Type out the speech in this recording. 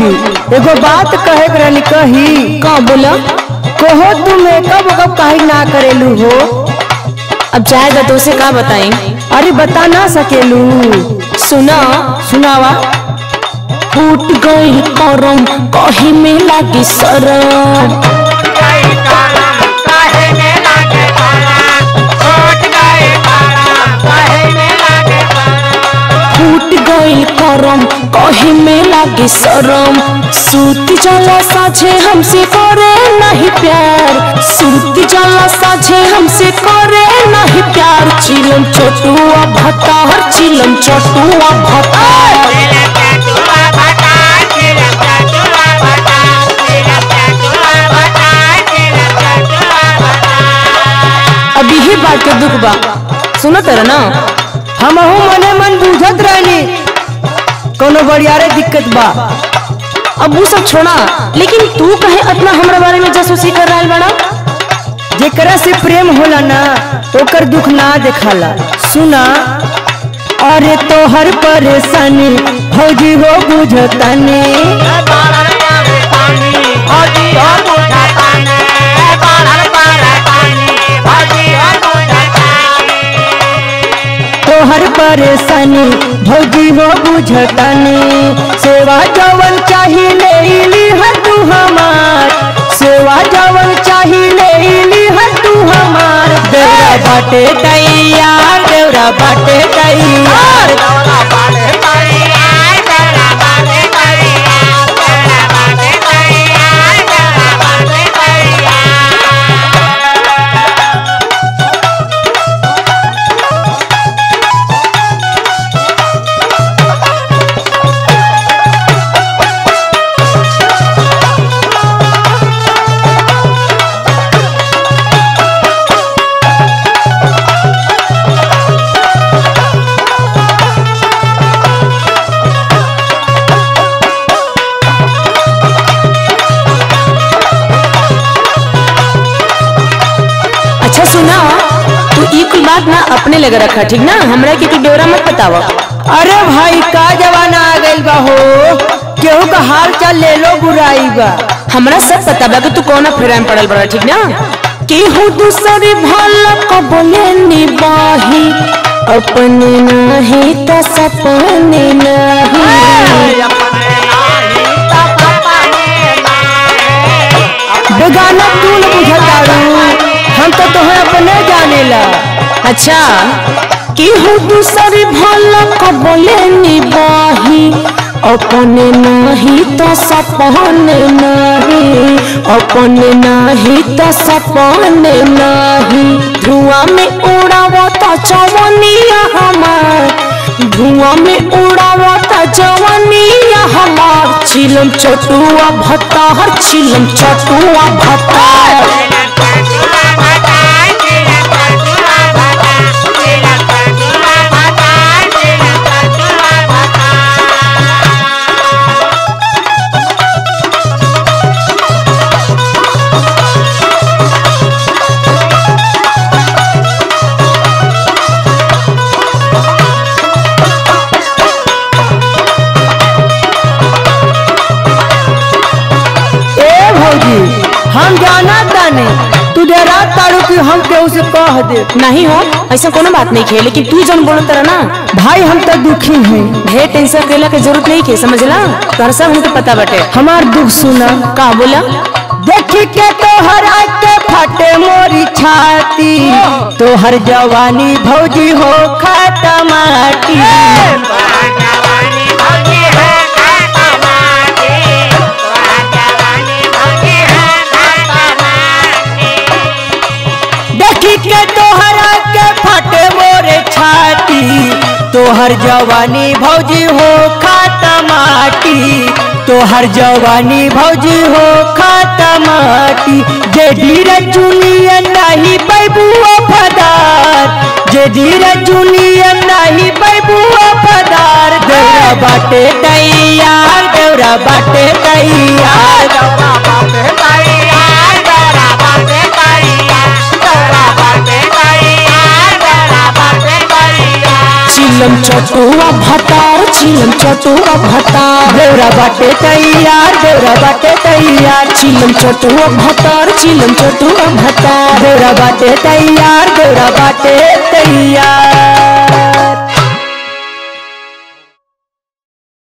भौजी एगो बात कहे के रहनी कही का बोला कहो तू मेकअप वेकअप काहे ना करेलू हो अब जाएगा तो उसे का बताएं अरे बता ना सकेलू सुना सुनावा फूट गई करम कहीं में लागी सरम फूट गई करम कहीं में लागी शरम सूत जला साझे हमसे करे नहीं प्यार सूत जला साझे हमसे करे नहीं प्यार चिलम छोटुआ भतार चिलम छोटुआ भतार अभी ही बात के दुख बा सुनो तेरा ना हमहू मने मन बुझत रहनी कोनो बड़ियारे दिक्कत बा अब वो सब छोड़ा लेकिन तू कहे अपना हमरा बारे में जासूसी कर रहा बड़ा जेकरा से प्रेम होला ना ओकर दुख ना देखाला सुना अरे तोहर परेशानी भौजी हो बुझतानी तोहर परेशानी भौजी हो बुझतानी सेवा जवन चाही ले ली है तू हमार सेवा जवन चाही ले ली है तू हमार देवरा बाटे तैयार देवरा बाटे तैयार अच्छा सुना तू ई कुल बात ना अपने लगे रखा ठीक ना हमरा के तू डोरा मत बतावा अरे भाई का जमाना आ गइल बा हो केहू का हाल चाल ले लो बुराई बा हमरा सब पता बा कि तू कौन फेरा में पड़ल बड़ा ठीक ना केहू दूसरी भला को बोले निबाही अपने नहीं तो सपने नहीं बेगाना तू न बुझतारू हम तो तुम्हें अपने जानेला अच्छा केहू दूसरी भला को बोले निबाही अपने नहीं तो सपने नहीं अपने नहीं तो सपने नहीं धुआं में उड़ावता जवनिया हमार धुआं में उड़ावता जवनिया हमार चिलम चटुआ भत्तार चिलम चटुआ भत्तार ए भौजी हम जाना ताने तू डरा तारू कि हम केहू से कह दे नहीं हो ऐसा कोनो बात नहीं है लेकिन तू जन बोलो तरह ना भाई हम तो दुखी हैं ढेर टेंशन केला के जरूरत नहीं के समझला तोहरा सब हमके पता बाटे हमार दुख सुना का बोला देखी के तोहर के फटे मोरी छाती तोहर जवानी भौजी हो खाता माटी देखी के तोहर के फटे मोरे छाती तोहर जवानी भौजी हो खाता माटी तोहर जवानी भौजी हो खाता माटी जे धीरज चुनिया नहीं बैबू फदार जे धीरज चुनिया नहीं बैबू फदार देवरा बाटे तैयार देवरा बाटे तैयार चिलम चटुआ भतार चिलम चटुआ भतार देवरा बाटे तैयार देवरा बाटे तैयार चिलम चटुआ भतार चिलम चटुआ भतार देवरा बाटे तैयार देवरा बाटे तैयार